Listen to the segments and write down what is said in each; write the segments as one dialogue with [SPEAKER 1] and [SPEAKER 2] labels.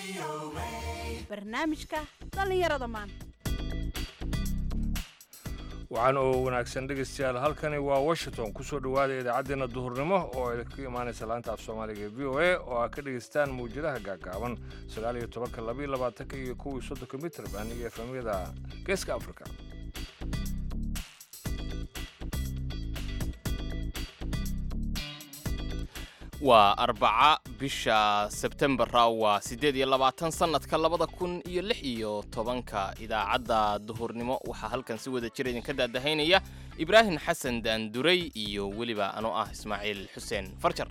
[SPEAKER 1] barnaamijka dhallinyarada maanta
[SPEAKER 2] waxaan oo wanaagsan dhegaystayaal halkani waa washington kusoo dhowaada idaacaddeena duhurnimo oo idinka imaanaysa laanta af soomaaliga ee v o a oo aad ka dhegaystaan mawjadaha gaagaaban sagaal iyo tobanka labaiyo labaatanka iyo kuwii soddonka mitrban iyo efemyada geeska afrika
[SPEAKER 3] waa arbaca bisha sebtembara waa siddeed iyo labaatan sannadka labada kun iyo lix iyo tobanka idaacadda duhurnimo waxaa halkan si wada jira idinka daadahaynaya ibraahim xasan daanduray iyo weliba anoo ah ismaaciil xuseen farjar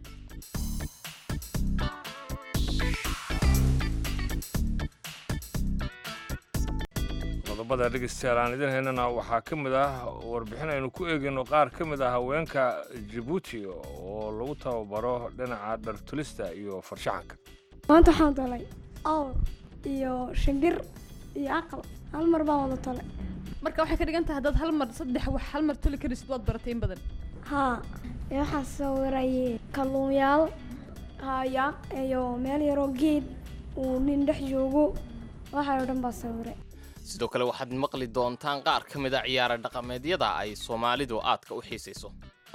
[SPEAKER 2] qodobada dhegaystayaal aan idin haynana waxaa ka mid ah warbixin aynu ku eegayno qaar ka mid ah haweenka jabuuti oo lagu tababaro dhinaca dhartulista iyo farshaxanka
[SPEAKER 4] maanta waxaan talay awr iyo shimbir iyo aqal hal mar baan wada talay
[SPEAKER 5] marka waxay ka dhigan tahay haddaad hal mar saddex wax hal mar tuli karisid waad baratay in badan
[SPEAKER 4] haa ee waxaan sawiray kalluunyaal haya iyo meel yaroo geed uu nin dhex joogo waxay oo dhan baa sawiray
[SPEAKER 3] sidoo kale waxaad maqli doontaan qaar ka mid a ciyaara dhaqameedyada ay soomaalidu aadka u xiisayso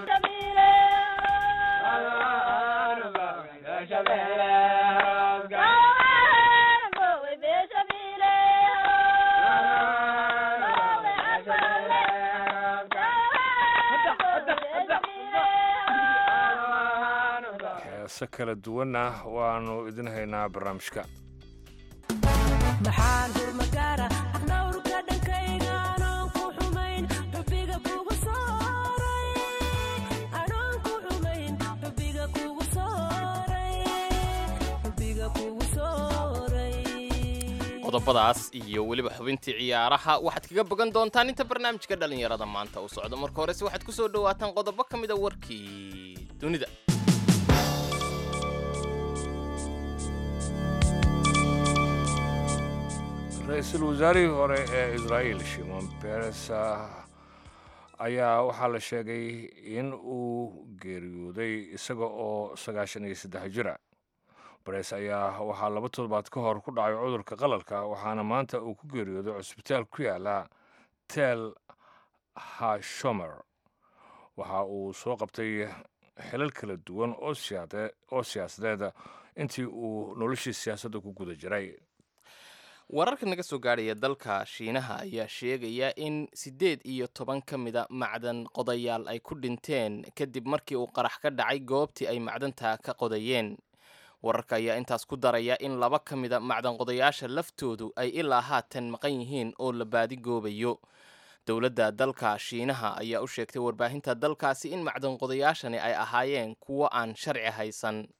[SPEAKER 2] heese kala duwanna waannu idin haynaa barnaamijka
[SPEAKER 6] maxaan hurmagaara aqnawrka dhankayga anoon ku xumayn xubbiga kugu sooray anoon ku xumayn xubbiga kugu sooray xubbiga kugu sooray
[SPEAKER 3] qodobadaas iyo weliba xubintii ciyaaraha waxaad kaga bogan doontaan inta barnaamijka dhallinyarada maanta uu socdo marka horese waxaad ku soo dhowaataan qodobo ka mid a warkii dunida
[SPEAKER 2] ra-iisul wasaarihii hore ee israa'iil shimon beres ayaa waxaa la sheegay in uu geeriyooday isaga oo sagaashan iyo saddex jira beres ayaa waxaa laba toddobaad ka hor ku dhacay cudurka qalalka waxaana maanta uu ku geeriyooday cusbitaal ku yaala tel hashomer waxa uu soo qabtay xilal kala duwan oo siyaade- oo siyaasadeed intii uu noloshii siyaasadda ku guda jiray
[SPEAKER 3] wararka naga soo gaadhaya dalka shiinaha ayaa sheegaya in siddeed iyo toban ka mida macdan qodayaal ay ku dhinteen kadib markii uu qarax ka dhacay goobtii ay macdanta ka qodayeen wararka ayaa intaas ku daraya in laba ka mida macdan qodayaasha laftoodu ay ilaa haatan maqan yihiin oo la baadigoobayo dowladda dalka shiinaha ayaa u sheegtay warbaahinta dalkaasi in macdan qodayaashani ay ahaayeen kuwo aan sharci haysan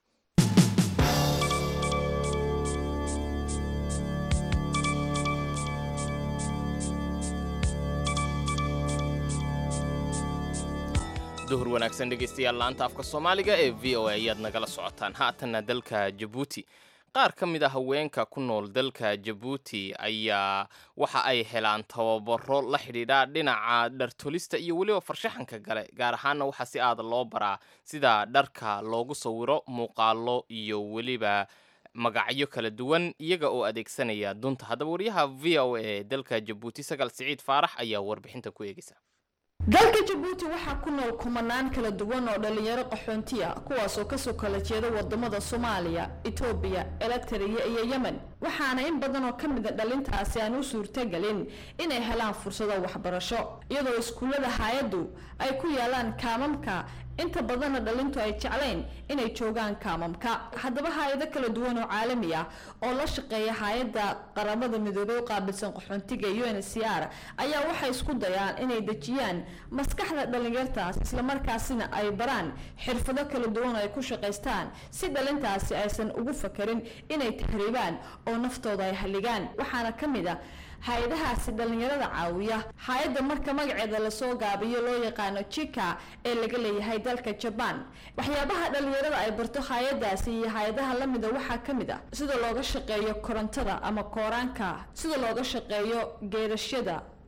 [SPEAKER 3] duhur wanaagsan dhegaystayaal laanta afka soomaaliga ee v o a ayaad nagala socotaan haatanna dalka jabuuti qaar ka mid a haweenka ku nool dalka jabuuti ayaa waxa ay helaan tababaro la xidhiidha dhinaca dhartolista iyo weliba farshaxanka gale gaar ahaana waxaa si aada loo baraa sida dharka loogu sawiro muuqaalo iyo weliba magacyo kala duwan iyaga oo adeegsanaya dunta haddaba wariyaha v o a ee dalka jabuuti sagal siciid faarax ayaa warbixinta ku eegaysa
[SPEAKER 7] dalka jabuuti waxaa ku nool kumanaan kala duwan oo dhalinyaro qaxoonti ah kuwaasoo kasoo kala jeeda wadamada soomaaliya etoobiya eritrea iyo yemen waxaana in badan oo ka mid a dhalintaasi aan u suurtagelin inay helaan fursado waxbarasho iyadoo iskuullada hay-addu ay ku yaalaan kaamamka inta badanna dhalintu ay jeclayn inay joogaan kaamamka haddaba hay-ado kala duwan oo caalami ah oo la shaqeeya hay-adda qaramada midoobey u qaabilsan qaxoontiga u n c r ayaa waxay isku dayaan inay dejiyaan maskaxda dhalinyartaas islamarkaasina ay baraan xirfado kala duwan oo ay ku shaqaystaan si dhalintaasi aysan ugu fakarin inay tahriibaan oo naftooda ay halligaan waxaana ka mid a hay-adahaasi dhalinyarada caawiya hay-adda marka magaceeda lasoo gaabiyo loo yaqaano jika ee laga leeyahay dalka jabaan waxyaabaha dhalinyarada ay barto hay-adaasi iyo hay-adaha lamida waxaa ka mid ah sida looga shaqeeyo korontada ama kooraanka sida looga shaqeeyo geerashyada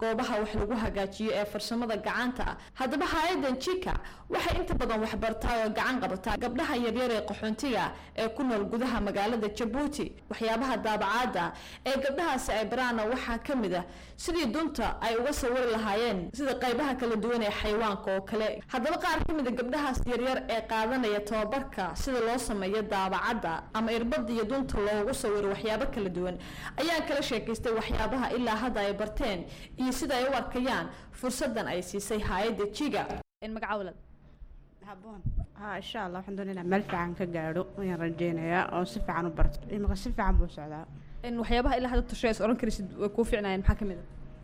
[SPEAKER 7] goobaha wax lagu hagaajiyo ee farsamada gacanta ah haddaba hay-adan jika waxay inta badan waxbartaa oo gacan qabataa gabdhaha yaryar ee qaxoontiga ee ku nool gudaha magaalada jabuuti waxyaabaha daabacaada ee gabdhahaasi ay baraana waxaa ka mid ah sidii dunta ay uga sawiri lahaayeen sida qaybaha kala duwan ee xayawaanka oo kale haddaba qaar ka mid a gabdhahaas yaryar ee qaadanaya tababarka sida loo sameeyo daabacadda ama irbada iyo dunta loogu sawiro waxyaabo kala duwan ayaa kala sheekaystay waxyaabaha ilaa hadda ay barteen iyo sida ay u arkayaan fursadan ay siisay hay-adda jiga
[SPEAKER 5] magaca walad
[SPEAKER 1] haboon ha insha allah waxaan doonaa inaan meel fiican ka gaadho ayaan rajeynayaa oo si fiican u barto imika si fiican buu socdaa
[SPEAKER 5] waxyaabaha ilaa hadda tushees oran karaysid way kuu fiicnaayeen maxaa ka mid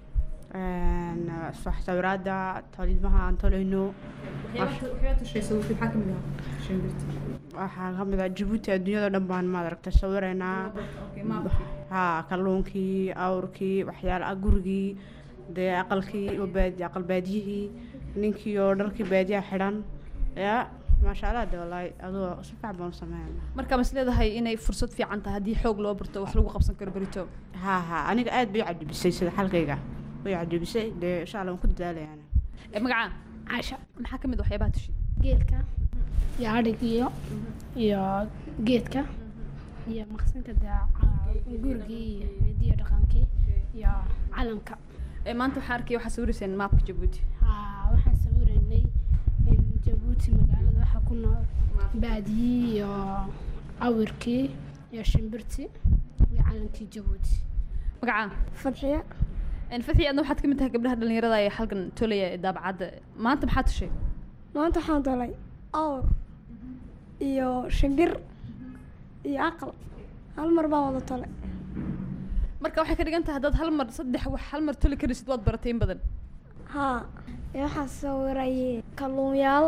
[SPEAKER 1] Een, wax sawiraada tolimaha aan tolayno
[SPEAKER 5] waxyaaba tusheysa maxaa ka mid ah shimbirta
[SPEAKER 1] waxaa ka mid ah jabuuti adduunyada dhan baan maad aragtay sawiraynaa ha kalluunkii awrkii waxyaala gurigii dee aqalkii oo baadi aqal baadiyihii ninkii oo dharkii baadiyaha xidhan ya maasha allah de wallaahi adoo si fiican baan u sameynaa
[SPEAKER 5] marka mas leedahay inay fursad fiican tahay haddii xoog loo barto wax lagu qabsan karo berito
[SPEAKER 1] ha ha aniga aad bay cajabisay sida xalkayga way cajabisay dee insha allah waan ku dadaalayaan
[SPEAKER 5] magaca
[SPEAKER 8] casha
[SPEAKER 5] maxaa ka mid ah waxyaabaha tushi
[SPEAKER 8] geelka iyo adhigiyo iyo geedka iyo maqsinka dee gurigii iyo hidiyo dhaqankii iyo calanka
[SPEAKER 5] ee maanta waxaan arkaya waxaa sawirayseen maapka jabuuti
[SPEAKER 8] haa waxaan sawiraynay in jabuuti magaalada waxaa ku nool baadiyii iyo awirkii iyo shimbirtii iyo calankii jabuuti
[SPEAKER 5] magaca
[SPEAKER 8] fadxiya
[SPEAKER 5] fadxi adna waxaad ka mid tahay gabdhaha dhalinyarada ee halkan tolaya ee daabacadda maanta maxaa tushay
[SPEAKER 4] maanta waxaan dolay awr iyo shimbir iyo aqal hal mar baan wada tolay
[SPEAKER 5] marka waxay ka dhigan tahay haddaad hal mar saddex wax hal mar toli karaysid waad baratay in badan
[SPEAKER 4] haa ee waxaan sawiray kalluunyaal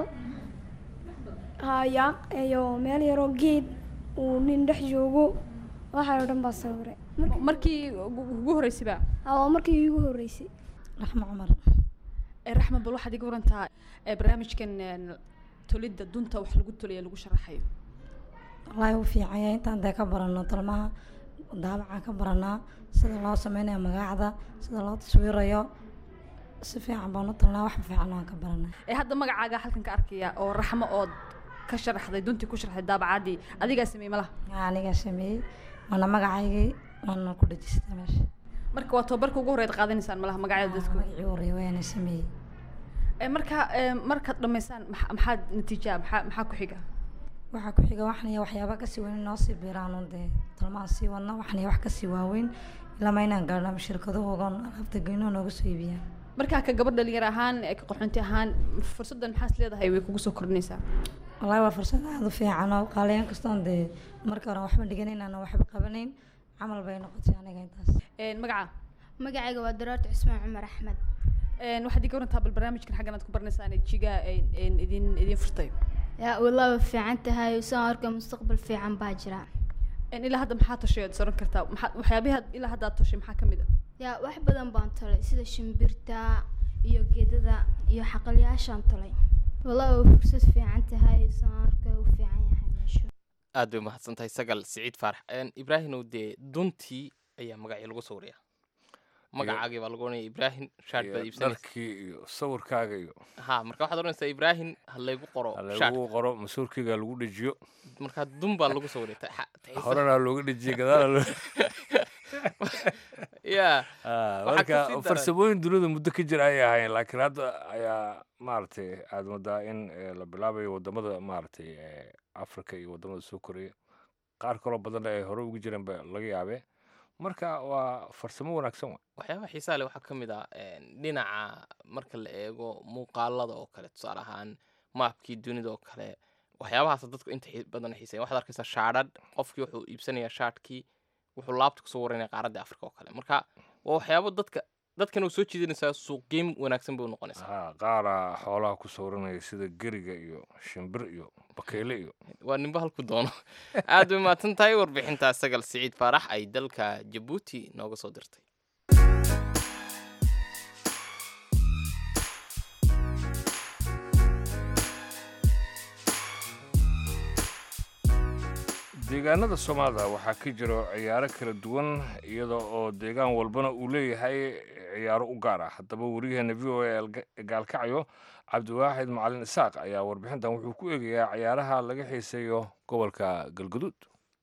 [SPEAKER 4] haya iyo meel yaroo geed uu nin dhex joogo waxay oo dhan baa sawiray
[SPEAKER 5] markii ugu horreysay ba
[SPEAKER 4] aa waa markii iigu horreysay
[SPEAKER 9] raxmo cumar
[SPEAKER 5] ee raxma bal waxaad iga warantaa ee barnaamijkan een, tolidda dunta wax lagu tolaya lagu sharaxayo
[SPEAKER 9] wallaahi u fiicanya intaan dee ka barano talmaha daabacaan ka baranaa sida loo sameynayo magaacda sida loo taswiirayo si fiican baan u talnaa wax fiican waan ka baranaa
[SPEAKER 5] ee hadda magacaaga halkan ka arkaya oo raxmo ood ka sharaxday duntii ku sharaxday daabacaddii adigaa sameeyey malaha
[SPEAKER 9] Yaa anigaa sameeyey waana magacaygii waana ku dhejistay meesha
[SPEAKER 5] marka waa tababarka ugu horreyd qaadanaysaan malaha magacyada dadku
[SPEAKER 9] magacii u horeeyay waana sameeyey
[SPEAKER 5] ee marka ee, markaad dhammaysaan maxa- maxaad natiijaa maxaa maxaa ku xiga
[SPEAKER 9] waxaa ku xiga waxan iyo waxyaaba kasii weyn inoo sii biiraan un dee talmaan sii wadna waxan iyo wax kasii waaweyn ilama inaan gaadho ama shirkadahoogan alaabta geyno nooga soo iibiyaan
[SPEAKER 5] markaa ka gabadh dhalinyar ahaan ee ka qaxoonti ahaan fursaddan maxaad leedahay way kugu soo kordhinaysaa
[SPEAKER 9] wallaahi waa fursad aada u fiican oo qaaliyan kastoon dee marka hore waxba dhiganayn aan waxba qabanayn camal bay noqotay aniga intaas
[SPEAKER 5] Een, magaca
[SPEAKER 8] magacayga waa daraarta cismaan cumar axmed
[SPEAKER 5] Een, waxaad iga warantaa bal barnaamijkan xaggan aad ku baranaysaan ee jigaa een, een, idin idin furtay
[SPEAKER 8] yaa wallah way fiican tahay saan arka mustaqbal fiican baa jira
[SPEAKER 5] Een, ilaa hadda maxaa toshay ood soran kartaa maxaa waxyaabihi aad- ilaa hadda aad toshay maxaa ka mid ah
[SPEAKER 8] yaa wax badan baan tolay sida shimbirta iyo geedada iyo xaqalyaashaan tolay wallah way fursad fiican tahay saan arka u fiican yahay meesha
[SPEAKER 3] aad bay umahadsan tahay sagal siciid faarax Een, ibraahimow dee duntii ayaa magacii lagu sawiraya magacaagii baa lagu oranaya ibraahim shaad baad
[SPEAKER 2] iyo
[SPEAKER 3] iibsanaysa
[SPEAKER 2] dharkii iyo sawirkaaga iyo
[SPEAKER 3] ha marka waxaad oranaysaa ibraahim ha laygu qoro shaad
[SPEAKER 2] lagu qoro masuurkeyga lagu dhejiyo
[SPEAKER 3] marka dun baa lagu sawiray ta- xa- taxiisa.
[SPEAKER 2] horena looga dhejiyey gadaala loo
[SPEAKER 3] ya
[SPEAKER 2] Ah,
[SPEAKER 3] Waxaa
[SPEAKER 2] marka
[SPEAKER 3] kasii daran-
[SPEAKER 2] farsamooyin dunida muddo ka jira ayay ahayn laakiin hadda ayaa maaragtay aad moodaa in eh, la bilaabayo wadamada maaragtay eh, africa iyo wadamada soo koreya qaar kaloo badanna ay hore ugu jireen ba laga yaabee marka waa farsamo wanaagsan wa
[SPEAKER 3] waxyaabaha xiisaha leh waxaa ka mid ah een, dhinaca marka la eego muuqaalada oo kale tusaale ahaan maapkii dunida oo kale waxyaabahaas dadku inta xii- badan xiiseeya waxaad arkaysaa shaadhadh qofkii wuxuu iibsanayaa shaadhkii wuxuu laabta kusoo waranaya qaaradda afrika oo kale marka waa waxyaabo dadka dadkan uu soo jiidanaysaa suuqgeyn wanaagsan bay u noqonaysaa
[SPEAKER 2] ha qaara xoolaha ku sawranaya sida geriga iyo shimbir iyo bakeyle iyo
[SPEAKER 3] waa ninba halku doono aad bay mahadsan tahay warbixintaa sagal siciid faarax ay dalka jabuuti nooga soo dirtay
[SPEAKER 2] deegaanada soomaalida waxaa ka jiro ciyaaro kala duwan iyada oo deegaan walbana uu leeyahay ciyaaro u gaar ah haddaba wariyaheena v o a gaalkacyo cabdiwaaxid macalin isaaq ayaa warbixintan wuxuu ku eegayaa ciyaaraha laga xiiseeyo gobolka galguduud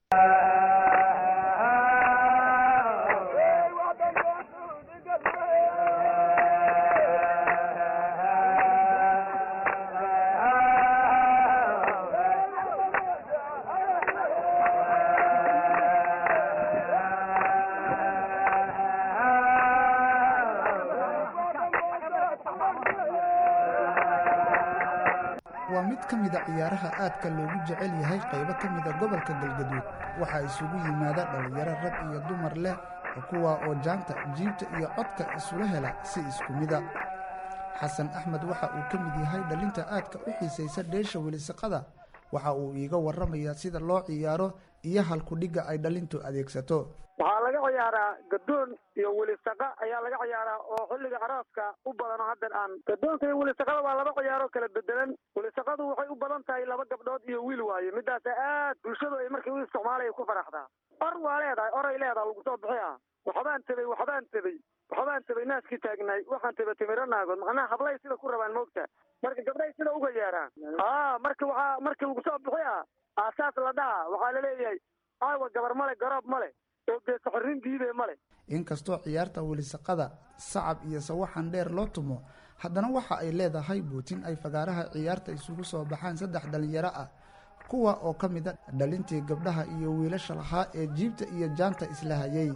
[SPEAKER 10] waa mid ka mida ciyaaraha aadka loogu jecel yahay qaybo ka mida gobolka galgaduud waxaa isugu yimaada dhallinyaro rag iyo dumar leh kuwa oo jaanta jiibta iyo codka isula hela si isku mida xasan axmed waxa uu ka mid yahay dhalinta aadka u xiisaysa dheesha welisaqada waxa uu iiga warramayaa sida loo ciyaaro iyo halkudhigga ay dhalintu adeegsato
[SPEAKER 11] waxaa laga ciyaaraa gadoon iyo welisaqa ayaa laga ciyaaraa oo xilliga arooska u badan oo haddan aan gadoonka iyo welisaqada waa laba ciyaaroo kala bedelan welisaqadu waxay u badan tahay laba gabdhood iyo wiil waaye midaasa aad bulshadu ay markii u isticmaalaya ku faraxdaa or waa leedahay oray leedaha lagu soo bixiya waxbaan tabay waxbaan tabay waxbaan tabay naaskii taagnaay waxaan taba timiro naagood macnaha hablay sida ku rabaan moogta marka gabdhay sida uga yeeraan aa marka waxaa markii lagu soo bixiya aasaas la dhaha waxaa laleeyahay aawa gabar male garoob male oo geesa xorrin diide male
[SPEAKER 10] inkastoo ciyaarta welisaqada sacab iyo sawaxan dheer loo tumo haddana waxa ay leedahay buutin ay fagaaraha ciyaarta isugu soo baxaan saddex dhalinyaro ah kuwa oo ka mid a dhalintii gabdhaha iyo wiilasha lahaa ee jiibta iyo jaanta isla hayay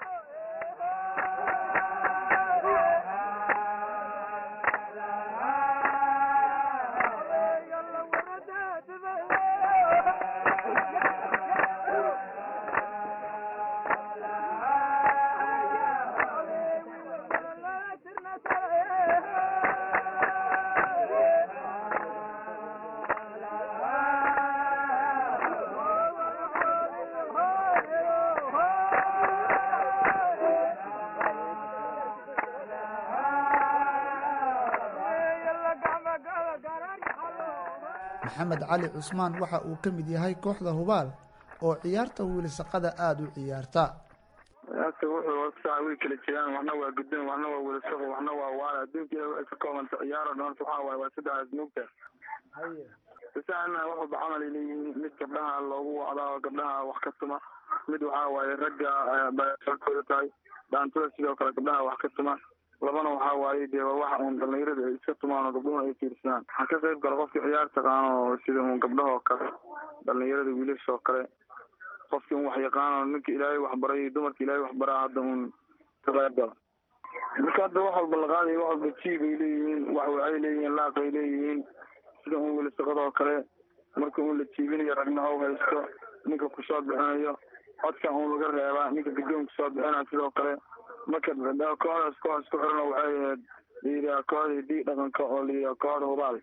[SPEAKER 10] maxamed cali cusmaan waxa uu ka mid yahay kooxda hubaal oo ciyaarta wiilisaqada aada u ciyaarta
[SPEAKER 12] ciyaarta wuxuu saa way kala jiraan waxna waa guddoon waxna waa welisaqo waxna waa waala adduunka ay ka koobanta ciyaaro dhan waxaa waaye waa saddexdaas mugta sasaana waxuba camal ay leeyihiin mid gabdhaha loogu wacdaa oo gabdhaha wax ka tuma mid waxaa waaye ragga baakooda tahay dhaantada sidoo kale gabdhaha wax ka tuma labana waxaa waaye dee waa waxa uun dhalinyarada ay iska tumaan oo gabdhuhuna ay fiirsadaan waxaa ka qayb gala qofkii ciyaar taqaano sida uun gabdhahoo kale dhalinyarada wiilashoo kale qofkii un wax yaqaano ninka ilaahay waxbaray dumarka ilaahay waxbaraa hadda uun ka qayb gala marka hadda wax walba la qaadayo wax walba jiib ay leeyihiin wax waxay leeyihiin laaq ay leeyihiin sida uun welisaqadoo kale marka uun la jiibinayo ragna ou haysto ninka kusoo bixinayo codka uun laga reebaa ninka gadoon kusoo bixinaya sidoo kale marka kooxdaas kooxdaas ku xiran waxay ahayd layidhaha kooxda hidii dhaqanka oo layidhaha kooxda hubaal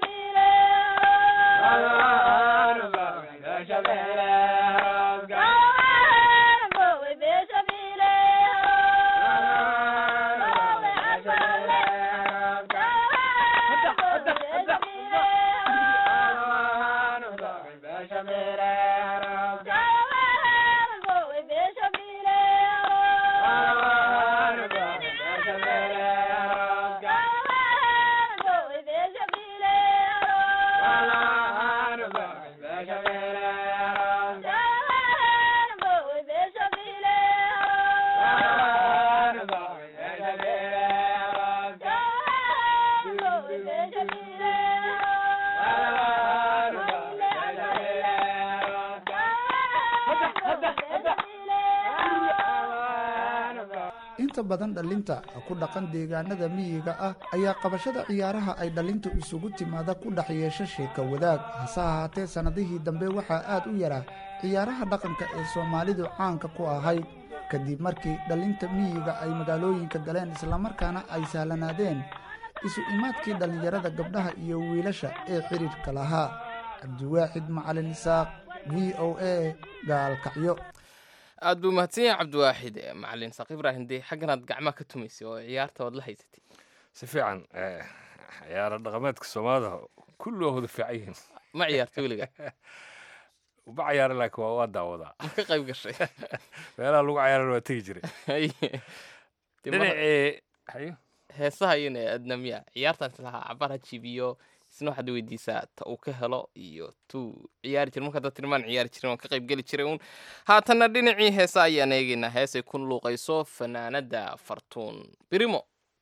[SPEAKER 10] inta badan dhalinta ku dhaqan deegaanada miyiga ah ayaa qabashada ciyaaraha ay dhalintu isugu timaada ku dhex yeesha sheeka wadaag hase ahaatee sannadihii dambe waxaa aad u yaraa ciyaaraha dhaqanka ee soomaalidu caanka ku ahayd kadib markii dhalinta miyiga ay magaalooyinka galeen islamarkaana ay sahlanaadeen isu imaadkii dhallinyarada gabdhaha iyo wiilasha ee xidhiidhka lahaa cabdiwaaxid macalin isaaq v o a gaalkacyo
[SPEAKER 3] aad buu mahadsan yahay cabdiwaaxid macalin saaq ibraahim dee xagganaad gacmaha ka tumaysay oo ciyaarta waad la haysatay
[SPEAKER 2] si fiican ciyaaro dhaqameedka soomaalida kulli waa wada fiican yihiin
[SPEAKER 3] ma ciyaarta weliga
[SPEAKER 2] uba cayaara laakiin waa waa daawadaa
[SPEAKER 3] ma ka qayb gashay
[SPEAKER 2] meelaha lagu cayaarana waa tegi jiray
[SPEAKER 3] Haye. Dee mar-
[SPEAKER 2] dhinacii hayo
[SPEAKER 3] heesaha iyana adna miya ciyaartan islahaa cabaar ha jibiyo isna waxaad weydiisaa ta uu ka helo iyo tuu ciyaari jira marka dad tilmaan ciyaari jirin waan ka qayb geli jiray uun haatanna dhinacii heesa ayaan eegaynaa heesay ku luuqayso fanaanada fartuun birimo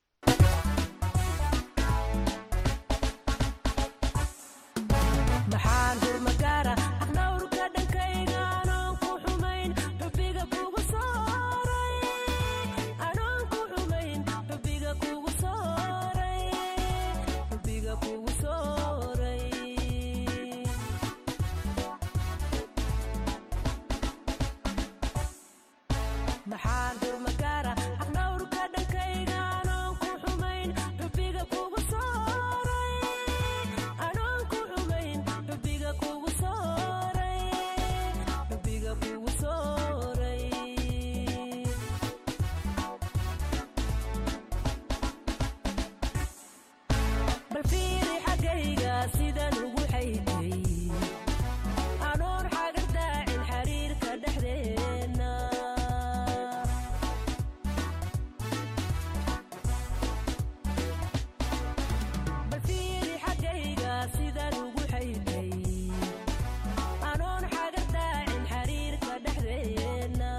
[SPEAKER 6] maxaan hurmagaara aqdhawrka dhankayga anoon ku xumayn xubbiga kugu sooray anoon ku xumayn xubbiga kugu sooray xubbiga kugu sooray maxaan hurmagaara aqdhawrka dhankayga anoon ku xumayn xubbiga kugu sooray anoon ku xumayn xubbiga kugu sooray xubbiga kugu sooray bal fiiri xaggayga sidan ugu xaydhay anoon xagar daacin xiriirka dhexdeenna bal fiiri xaggayga sidan ugu xaydhay anoon xagar daacin xiriirka dhexdeenna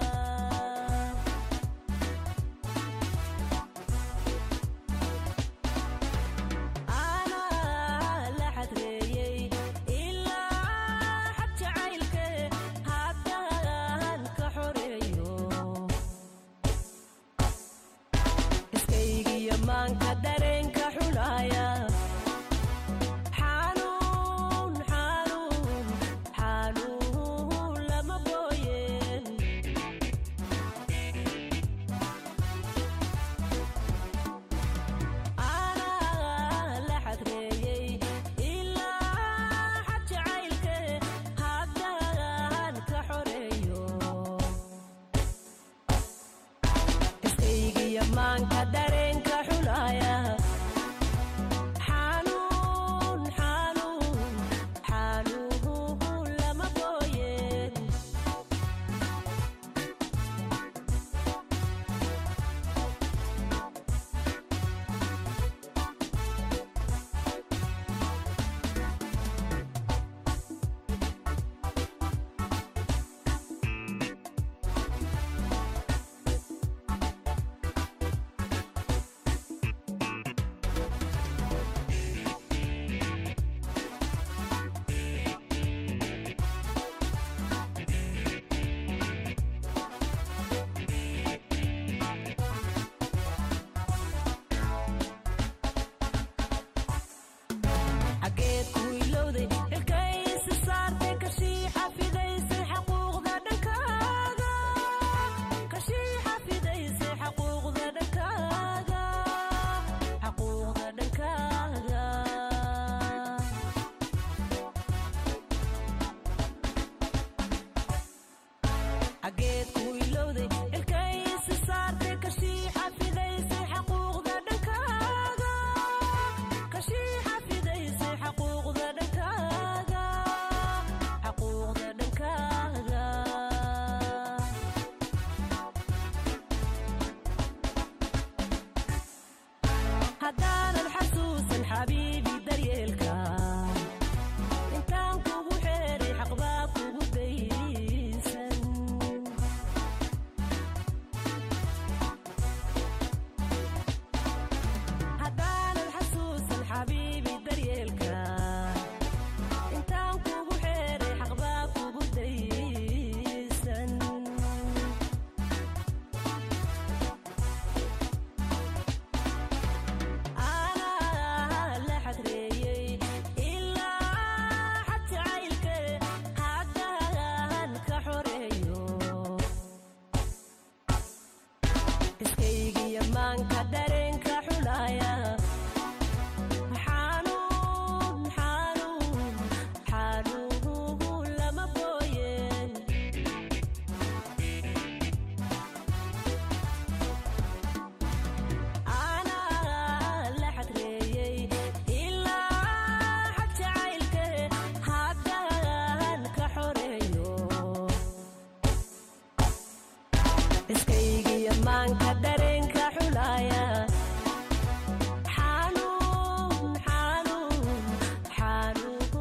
[SPEAKER 6] anaa la xadreeyey ilaa xad jacaylke haddaan ka xoreeyo iskaygiyo maanka dareenka xulaaya xanuun xanuun xanuun lama booyeen anaa la xadreeyey ilaa xad jacaylke haddaan ka xoreeyo iskaygiyo maanka dareenka xulaaya xanuun xanuun xanuun lama booyeen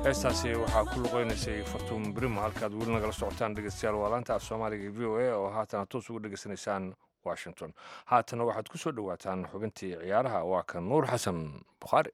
[SPEAKER 2] heestaasi waxaa ku luqeynaysay fartuun brimo halkaad weli nagala socotaan dhegeystayaal waa laanta af soomaaliga v o a oo haatana toos ugu dhegeysanaysaan washington haatana waxaad ku soo dhowaataan xubintii ciyaaraha waa kan nuur xasan bukhaari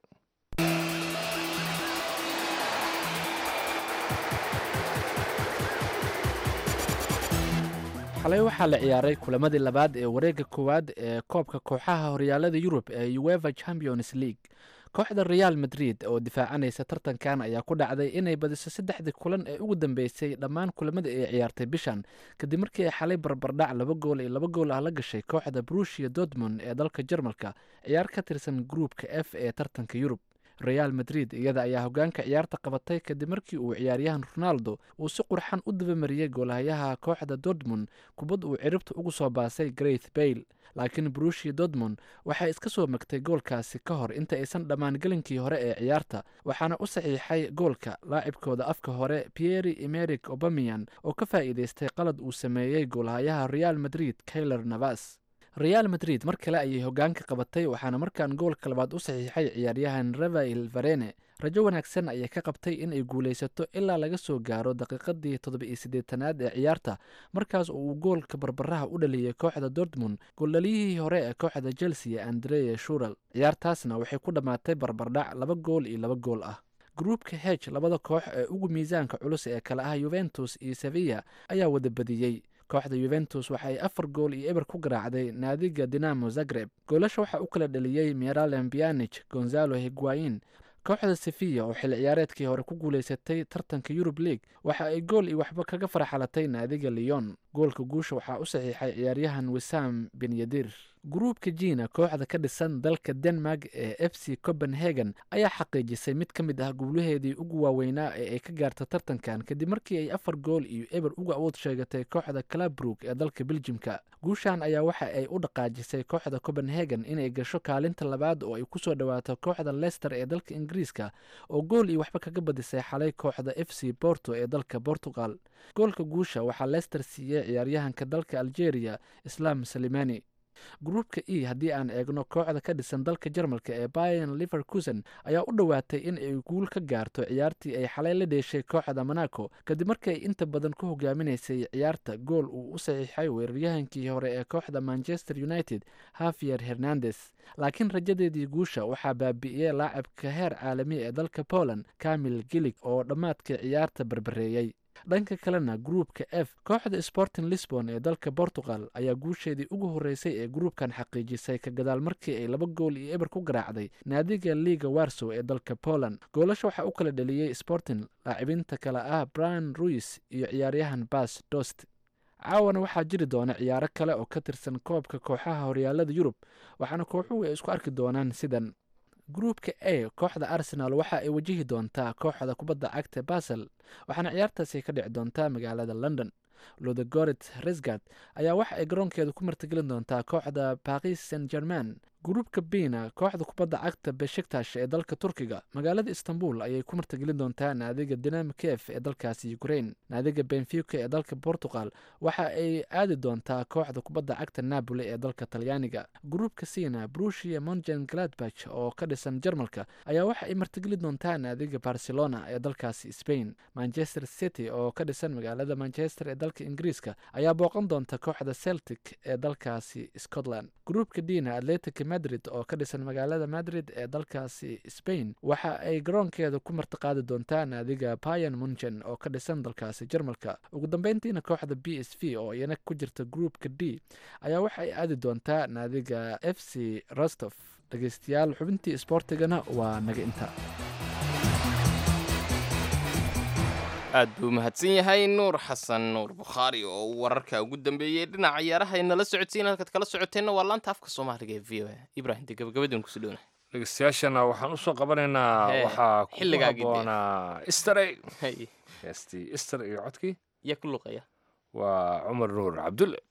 [SPEAKER 13] xalay waxaa la ciyaaray kulamadii labaad ee wareegga koowaad ee koobka kooxaha horyaalada yurub ee ueva champions league kooxda real madrid oo difaacanaysa tartankan ayaa ku dhacday inay badiso saddexdii kulan ee ugu dambeysay dhammaan kulamadii ay ciyaartay bishan kadib markii ay xalay barbardhac laba gool iyo laba gool ah la gashay kooxda brushia dortmund ee dalka jarmalka ciyaar ka tirsan gruupka f ee tartanka yurub real madrid iyada ayaa hogaanka ciyaarta qabatay kadib markii uu ciyaaryahan ronaldo uu si qurxan u dabamariyey goolhayaha kooxda dortmund kubad uu ciribta ugu soo baasay greth bayle laakiin brushia dortmund waxay iska soo magtay goolkaasi ka hor inta aysan dhammaan gelinkii hore ee ciyaarta waxaana u saxiixay goolka laacibkooda afka hore pieri emeric obamian oo ka faa'iidaystay qalad uu sameeyey goolhayaha real madrid kayler navas real madrid mar kale ayay hogaanka qabatay waxaana markaan goolka labaad u saxiixay ciyaaryahan rafael varene rajo wanaagsan ayay ka qabtay in ay guulaysato ilaa laga soo gaaro daqiiqadii toddoba-iyo siddeetanaad ee ciyaarta markaas oo uu goolka barbaraha u dhaliyey kooxda dortmund gooldhaliyihii hore ee kooxda chelsea andrea shural ciyaartaasna waxay ku dhammaatay barbardhac laba gool iyo laba gool ah gruupka heg labada koox ee ugu miisaanka culus ee kale ah yuventus iyo sevilla ayaa wada badiyey kooxda yuventus waxa ay afar gool iyo eber ku garaacday naadiga dinamo zagreb goolasha waxaa u kala dhaliyey meralem bianich gonzalo higuain kooxda sevilla oo xil ciyaareedkii hore ku guulaysatay tartanka yurub league waxa ay gool iyo waxba kaga farxalatay naadiga leon goolka guusha waxaa u saxiixay ciyaaryahan wisam benyadir gruupka jina kooxda ka dhisan dalka denmark ee f c copenhagen ayaa xaqiijisay mid ka mid ah guulaheedii ugu waaweynaa ee ay ka gaarta tartankan kadib markii ay afar gool iyo eber uga awood sheegatay kooxda clabrook ee dalka beljimka guushan ayaa waxa ay u dhaqaajisay kooxda copenhagen inay gasho kaalinta labaad oo ay kusoo dhawaato kooxda lester ee dalka ingiriiska oo gool iyo waxba kaga badisay xalay kooxda f c borto ee dalka portugal goolka guusha waxaa lester siiyey ciyaaryahanka dalka algeria islam salimani gruupka e haddii aan eegno kooxda ka dhisan dalka jarmalka ee bayan liverkusen ayaa u dhowaatay in ay guul ka gaarto ciyaartii ay xalay la dheeshay kooxda monaco kadib markii ay inta badan ku hogaaminaysay ciyaarta gool uu u saxiixay weeraryahankii hore ee kooxda manchester united havier hernandes laakiin rajadeedii guusha waxaa baabi'iyey laacibka heer caalami ee dalka poland camil gilig oo dhammaadkii ciyaarta barbareeyey dhanka kalena gruupka f kooxda sporting lisbon ee dalka portugal ayaa guusheedii ugu horreysay ee gruupkan xaqiijisay ka gadaal markii ay laba gool iyo eber ku garaacday naadiga liga warsow ee dalka poland goolasha waxaa u kala dhaliyey sporting laacibinta kale ah brian ruis iyo ciyaaryahan bas dost caawana waxaa jiri doona ciyaaro kale oo ka tirsan koobka kooxaha horyaalada yurub waxaana kooxuhu ay isku arki doonaan sidan gruupka a kooxda arsenal waxa ay wajihi doontaa kooxda kubadda cagta basel waxaana ciyaartaasi ka dhici doontaa magaalada london lodegoret resgard ayaa waxa ay garoonkeeda ku martigelin doontaa kooxda baris saint german gruupka bina kooxda kubadda cagta beshiktash ee dalka turkiga magaalada istanbul ayay ku martigelin doontaa naadiga dinam kef ee dalkaasi ukrain naadiga benfica ee dalka portugal waxa ay aadi doontaa kooxda kubadda cagta napoli ee dalka talyaaniga gruupka sina brushia mongen gladbach oo ka dhisan jarmalka ayaa waxa ay martigelin doontaa naadiga barcelona ee dalkaasi spain manchester city oo ka dhisan magaalada manchester ee dalka ingiriiska ayaa booqan doonta kooxda celtic ee dalkaasi scotland gruupka dina atletic madrid oo ka dhisan magaalada madrid ee dalkaasi spain waxa ay garoonkeeda ku martiqaadi doontaa naadiga bayan munchen oo ka dhisan dalkaasi jarmalka ugu dambeyntiina kooxda b s v oo iyana ku jirta gruupka d ayaa waxa ay aadi doontaa naadiga f c rostof dhegeystayaal xubintii isboortigana waa naga inta
[SPEAKER 3] aad buu mahadsan yahay nuur xasan nuur bukhaari oo uu wararka ugu dambeeyey dhinaca ciyaaraha inala socodsiin halkaad kala socoteenna waa laanta afka soomaaliga ee v o a ibrahim de gabagabadeen kusoo dhowna
[SPEAKER 2] dhegeystayaashana waxaan usoo qabanaynaa
[SPEAKER 3] Hee,
[SPEAKER 2] waxaa ku
[SPEAKER 3] xilligaagii dee.
[SPEAKER 2] haboonaa istarey heestii ister iyo codkii
[SPEAKER 3] yaa ku luqaya
[SPEAKER 2] waa cumar nuur cabdulle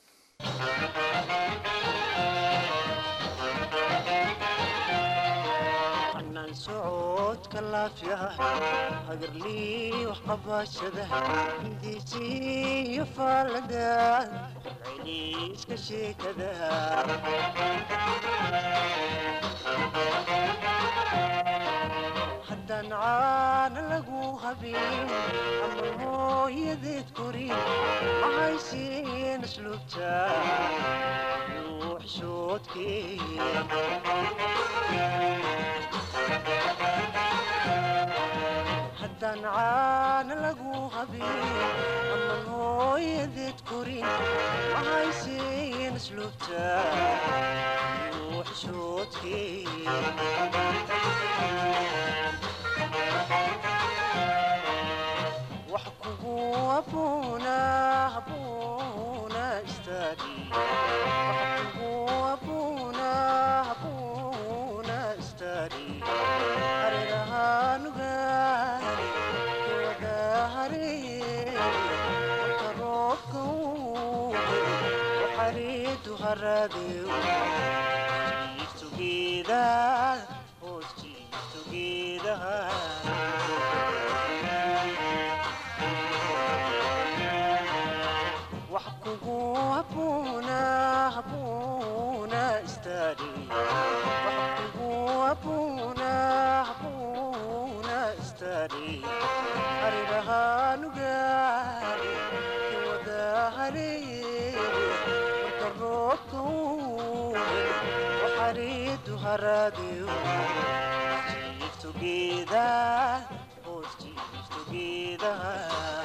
[SPEAKER 14] anaan socodka laafiyaha hagarlii wax qabashada hindiisiyo faalada celceliiska sheekada haddaan caana lagu habeen ama hooyadeed korin ma haysiin asluubta haddaan caana lagu habeen ama hooyadeed korin ma haysiin asluubta wax kugu abuuna abuuna istaagi wax kugu abuuna abuuna istaagi hareerahanugaani wada haree marka roobka uu waxariidu haradeew together, oh, together. wax kugu abuuna abuuna istaadi wax kugu abuuna abuuna istaadi harirahaanugaari wada hareeye marka roobka uu waxariidu haraadiyo jiif together oh jiif together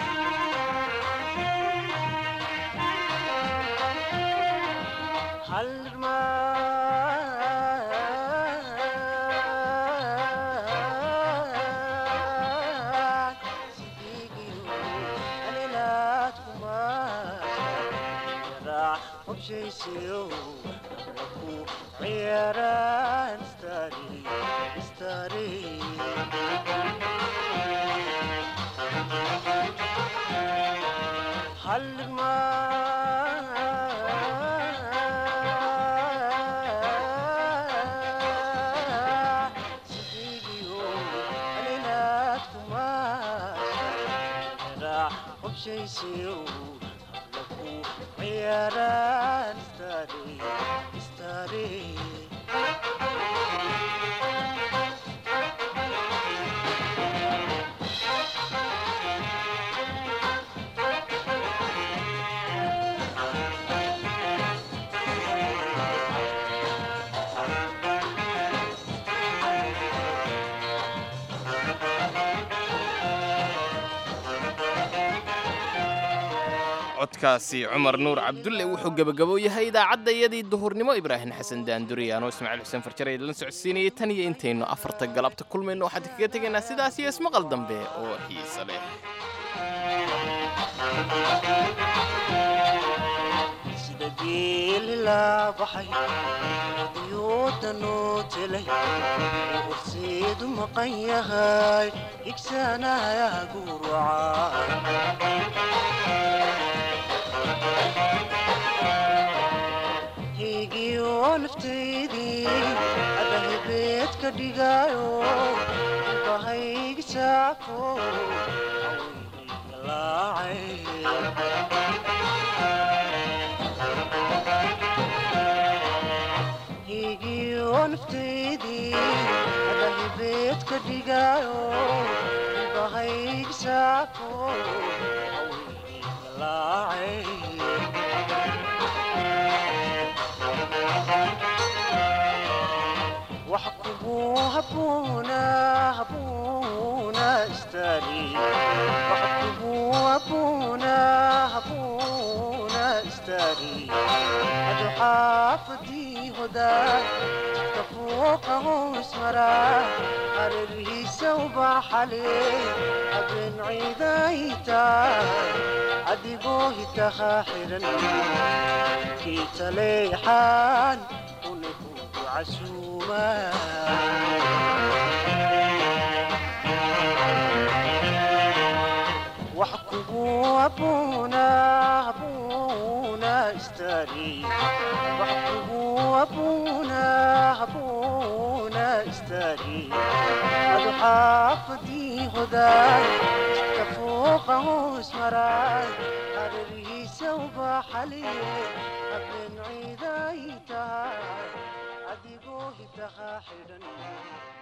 [SPEAKER 3] codkaasi cumar nuur cabdulle wuxuu gebagabo yahay idaacadda iyadii duhurnimo ibraahim xasan daanduriyaano ismaaciil xuseen farjare idinla socodsiinayay tan iyo intaynu afarta galabta kulmayno waxaan kaga tegaynaa sidaas iyo ismaqal dambe oo xiise leh
[SPEAKER 14] sida geeli laa baxay odiyooda noo telay oo horseedu maqan yahay higsanaya guruca higiyo naftaydii adahibeed ka dhigaayo bahaygi saako higiyo naftaydii adahibeed ka dhigaayo bahaygi saako wax kugu habuuna habuuna istaagi wax kugu habuuna habuuna istaagi adu xaafadii hodaay jidka fooqa hoos maraa hareerihiisa ubaxale habeen ciiday tahay adigoo hitaha xiran kii taleexaan unigu wax kugu abuuna abuuna istaagi wax kugu abuuna abuuna istaagi adu xaafadii hodaay jidka fooqa hoos maraay hareerihiisa ubaxaliye habeen ciiday tahay adigoo hitaha xidhan